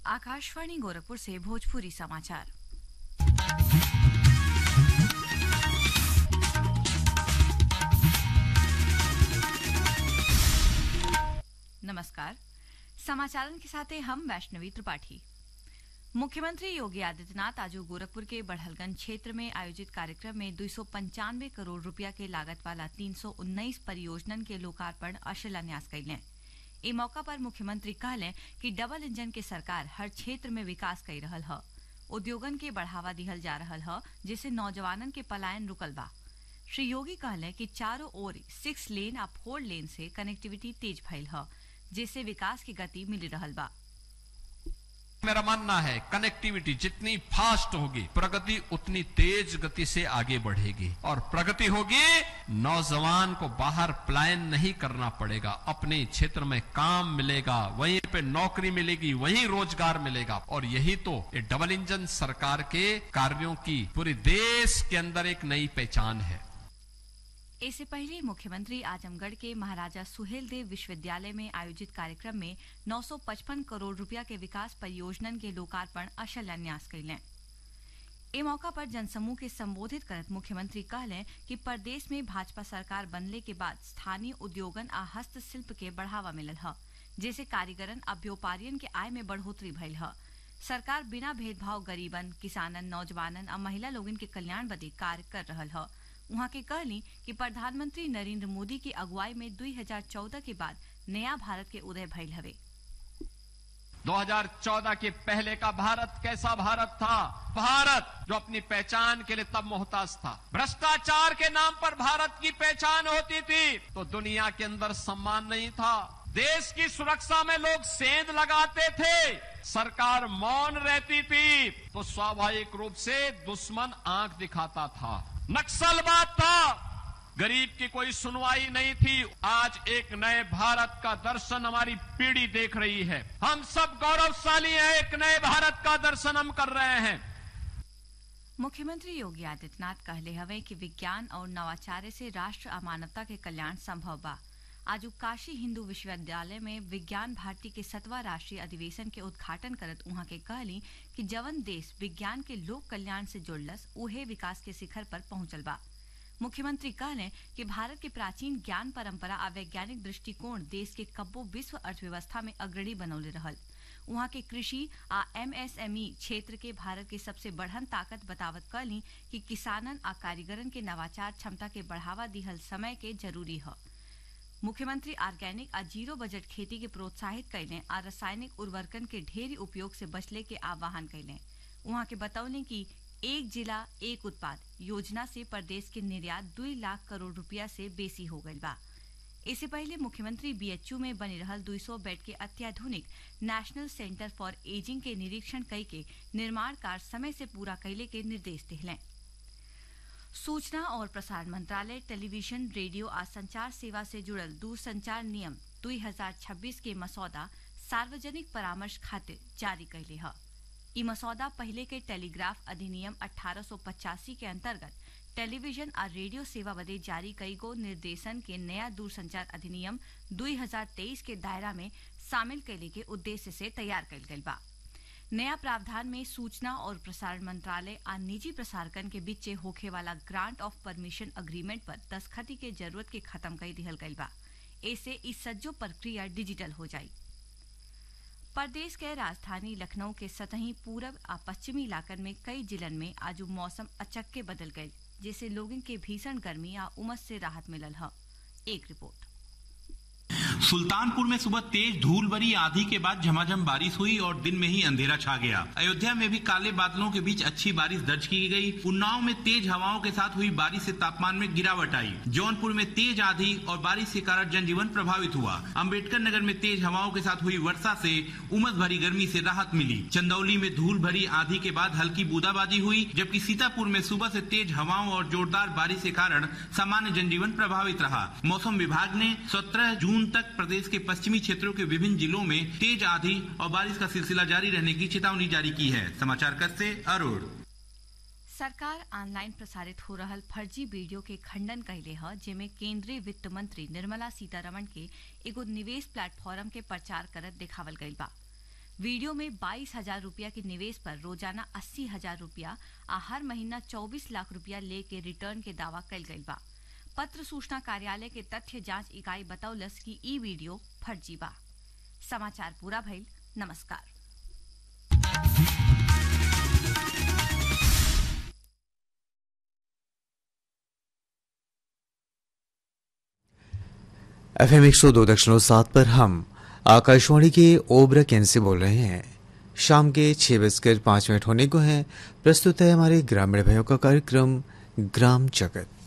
आकाशवाणी गोरखपुर से भोजपुरी समाचार नमस्कार समाचारन के साथ हैं हम वैष्णवी त्रिपाठी मुख्यमंत्री योगी आदित्यनाथ आज गोरखपुर के बढ़लगंज क्षेत्र में आयोजित कार्यक्रम में दो करोड़ रुपया के लागत वाला 319 परियोजनन के लोकार्पण और शिलान्यास कैले ई मौका पर मुख्यमंत्री कहले कि डबल इंजन के सरकार हर क्षेत्र में विकास कर रहल ह उद्योगन के बढ़ावा दिहल जा रहल ह जिससे नौजवानन के पलायन रुकल बा श्री योगी कहले कि चारों ओर सिक्स लेन आ फोर लेन से कनेक्टिविटी तेज भइल ह जिससे विकास की गति मिल रहल बा मेरा मानना है कनेक्टिविटी जितनी फास्ट होगी प्रगति उतनी तेज गति से आगे बढ़ेगी और प्रगति होगी नौजवान को बाहर प्लायन नहीं करना पड़ेगा अपने क्षेत्र में काम मिलेगा वहीं पे नौकरी मिलेगी वहीं रोजगार मिलेगा और यही तो ये डबल इंजन सरकार के कार्यों की पूरे देश के अंदर एक नई पहचान है इससे पहले मुख्यमंत्री आजमगढ़ के महाराजा सुहेल देव विश्वविद्यालय में आयोजित कार्यक्रम में 955 करोड़ रुपया के विकास परियोजनन के लोकार्पण और शिलान्यास कैले ए मौका पर जनसमूह के संबोधित करत मुख्यमंत्री कहले कि प्रदेश में भाजपा सरकार बनले के बाद स्थानीय उद्योगन आ हस्तशिल्प के बढ़ावा मिलल ह जैसे कारीगरन आ व्यापारियन के आय में बढ़ोतरी भइल ह सरकार बिना भेदभाव गरीबन किसानन नौजवानन आ महिला लोगन के कल्याण बदे कार्य कर रहल ह उहाँ के कहली कि प्रधानमंत्री नरेंद्र मोदी की अगुवाई में 2014 के बाद नया भारत के उदय भइल हवे 2014 के पहले का भारत कैसा भारत था भारत जो अपनी पहचान के लिए तब मोहताज था भ्रष्टाचार के नाम पर भारत की पहचान होती थी तो दुनिया के अंदर सम्मान नहीं था देश की सुरक्षा में लोग सेंध लगाते थे सरकार मौन रहती थी तो स्वाभाविक रूप से दुश्मन आंख दिखाता था नक्सलवाद था गरीब की कोई सुनवाई नहीं थी आज एक नए भारत का दर्शन हमारी पीढ़ी देख रही है हम सब गौरवशाली हैं एक नए भारत का दर्शन हम कर रहे हैं मुख्यमंत्री योगी आदित्यनाथ कहले हवे कि विज्ञान और नवाचार से राष्ट्र आ मानवता के कल्याण संभव बा आज काशी हिंदू विश्वविद्यालय में विज्ञान भारती के सतवा राष्ट्रीय अधिवेशन के उद्घाटन करत उहाँ के कहली कि जवन देश विज्ञान के लोक कल्याण से जुड़लस उहे विकास के शिखर पर पहुंचल बा मुख्यमंत्री कहले कि भारत के प्राचीन ज्ञान परंपरा आ वैज्ञानिक दृष्टिकोण देश के कब्बो विश्व अर्थव्यवस्था में अग्रणी बनौले रहल उहाँ के कृषि आ एमएसएमई क्षेत्र के भारत के सबसे बढ़न ताकत बतावत कहली कि किसानन आ कारीगरन के नवाचार क्षमता के बढ़ावा दिहल समय के जरूरी है मुख्यमंत्री ऑर्गेनिक आ जीरो बजट खेती के प्रोत्साहित कैले आ रासायनिक उर्वरकन के ढेरी उपयोग से बचले के आह्वान कैले उहाँ के बतौले कि एक जिला एक उत्पाद योजना से प्रदेश के निर्यात दू लाख करोड़ रुपया से बेसी हो गई बा इससे पहले मुख्यमंत्री बीएचयू में बनी रहल 200 बेड के अत्याधुनिक नेशनल सेंटर फॉर एजिंग के निरीक्षण कई के निर्माण कार्य समय से पूरा कैले के निर्देश दिले सूचना और प्रसारण मंत्रालय टेलीविजन रेडियो आ संचार सेवा से जुड़ल दूरसंचार नियम 2026 के मसौदा सार्वजनिक परामर्श खातिर जारी कैले है ई मसौदा पहले के टेलीग्राफ अधिनियम 1885 के अंतर्गत टेलीविजन और रेडियो सेवा बदे जारी कई गो निर्देशन के नया दूरसंचार अधिनियम 2023 के दायरा में शामिल कैले के उद्देश्य से तैयार कैल गई बा नया प्रावधान में सूचना और प्रसारण मंत्रालय आ निजी प्रसारकन के बीच होखे वाला ग्रांट ऑफ परमिशन अग्रीमेंट पर दस्खती के जरूरत के खत्म कर दिहल गई बा ऐसे इस सज्जो प्रक्रिया डिजिटल हो जाई प्रदेश के राजधानी लखनऊ के सतही पूरब आ पश्चिमी इलाकन में कई जिलन में आज मौसम अचक्के बदल गई जिससे लोगों के भीषण गर्मी या उमस से राहत मिलल है एक रिपोर्ट सुल्तानपुर में सुबह तेज धूल भरी आंधी के बाद झमाझम बारिश हुई और दिन में ही अंधेरा छा गया अयोध्या में भी काले बादलों के बीच अच्छी बारिश दर्ज की गई उन्नाव में तेज हवाओं के साथ हुई बारिश से तापमान में गिरावट आई जौनपुर में तेज आंधी और बारिश के कारण जनजीवन प्रभावित हुआ अम्बेडकर नगर में तेज हवाओं के साथ हुई वर्षा से उमस भरी गर्मी से राहत मिली चंदौली में धूल भरी आंधी के बाद हल्की बूंदाबांदी हुई जबकि सीतापुर में सुबह से तेज हवाओं और जोरदार बारिश के कारण सामान्य जनजीवन प्रभावित रहा मौसम विभाग ने सत्रह जून तक प्रदेश के पश्चिमी क्षेत्रों के विभिन्न जिलों में तेज आंधी और बारिश का सिलसिला जारी रहने की चेतावनी जारी की है समाचार कक्ष से अरुण सरकार ऑनलाइन प्रसारित हो रहल फर्जी वीडियो के खंडन कैले ह जेमे केंद्रीय वित्त मंत्री निर्मला सीतारमण के एगो निवेश प्लेटफॉर्म के प्रचार करत देखावल गईल बा वीडियो में बाईस हजार रूपया के निवेश पर रोजाना अस्सी हजार रूपया आ हर महीना चौबीस लाख रूपया लेके रिटर्न के दावा कल गई बा पत्र सूचना कार्यालय के तथ्य जांच इकाई बतौलस कि ई वीडियो फर्जी बा समाचार पूरा भइल नमस्कार एफ एम एक सौ दो दशमलव सात पर हम आकाशवाणी के ओबरा केंद्र से बोल रहे हैं शाम के छह बजकर पाँच मिनट होने को हैं प्रस्तुत है हमारे ग्रामीण भाइयों का कार्यक्रम ग्राम जगत